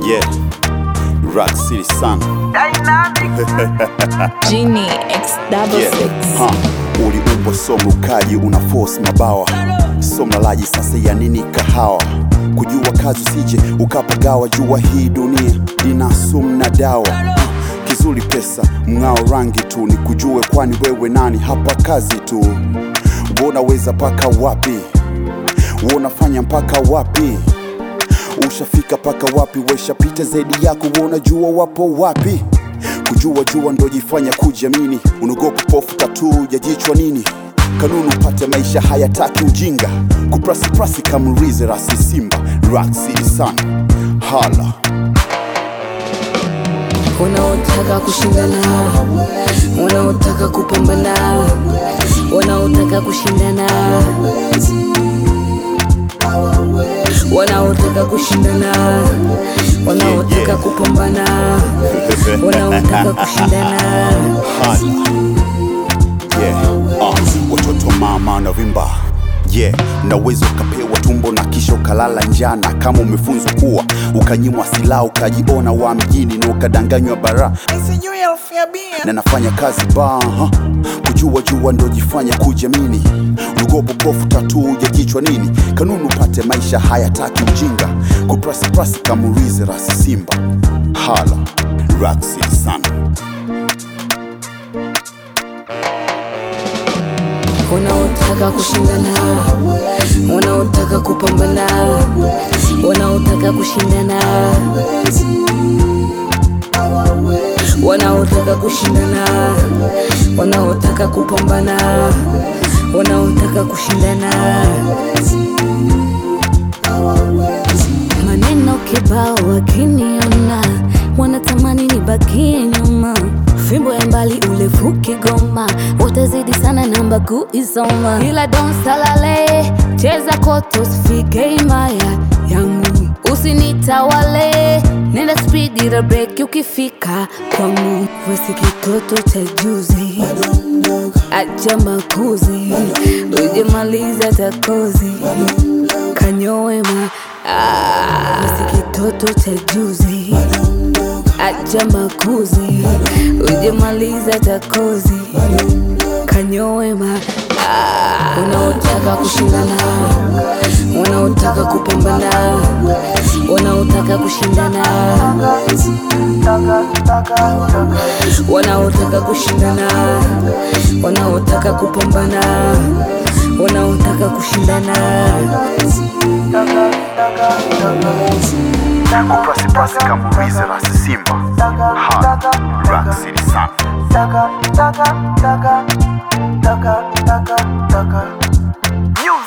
Yeah, Rock City Sun. Genie X double Yeah, six. huh. Uliumbwa so mrukaji, una force mabawa, so mlalaji, sasa ya nini kahawa? Kujua kazi usije ukapagawa, jua hii dunia ina sumu na dawa. Huh. Kizuri pesa, mng'ao rangi tu, ni kujue kwani wewe nani hapa kazi tu. Unaweza paka wapi? Unafanya mpaka wapi? Ushafika paka wapi? Weshapita zaidi yako, unajua wapo wapi? Kujua jua ndo jifanya kujiamini, unaogopa pofu tatu ya jichwa nini? Kanuni upate maisha hayataki ujinga, kuprasiprasi kama rize rasi simba Rock City Sun hala wanaotaka kushindana, wanaotaka kupambana, wanaotaka kushindana, wanaotaka kushindana, wanaotaka kupambana, wanaotaka kushindana. hala yeah. uh, watoto mama na vimba yeah. Naweza ukapewa tumbo na kisha ukalala njana, kama umefunzwa kuwa ukanyimwa silaha ukajiona wa mjini na ukadanganywa bara na nafanya kazi baha kujua jua ndo jifanya kujiamini ugopo pofu tatu ya kichwa nini kanuni upate maisha hayataki ujinga kuprasiprasi kamurize rasi simba hala raksi sana wanaotaka kushindana, wanaotaka kupambana, wanaotaka kushindana, wanaotaka kushindana, wanaotaka kupambana, wanaotaka kushindana. Maneno kibao wakiniona wanatamani nibakie nyuma, fimbo ya mbali ulevuke goma, utazidi sana namba kuisoma, ila don salale, cheza koto usifike himaya yangu, usinitawale, nenda spidi la breki ukifika kwangu, wesi kitoto cha juzi, acha makuzi, ujemaliza takozi kanyoema wesi kitoto cha juzi acha makuzi ujemaliza takozi kanyoema wanaotaka kushindana wanaotaka kupambana wanaotaka kushindana wanaotaka kushindana wanaotaka kupambana wanaotaka kushindana kuprasiprasi kamurize rasi simba hala raksi sana Music.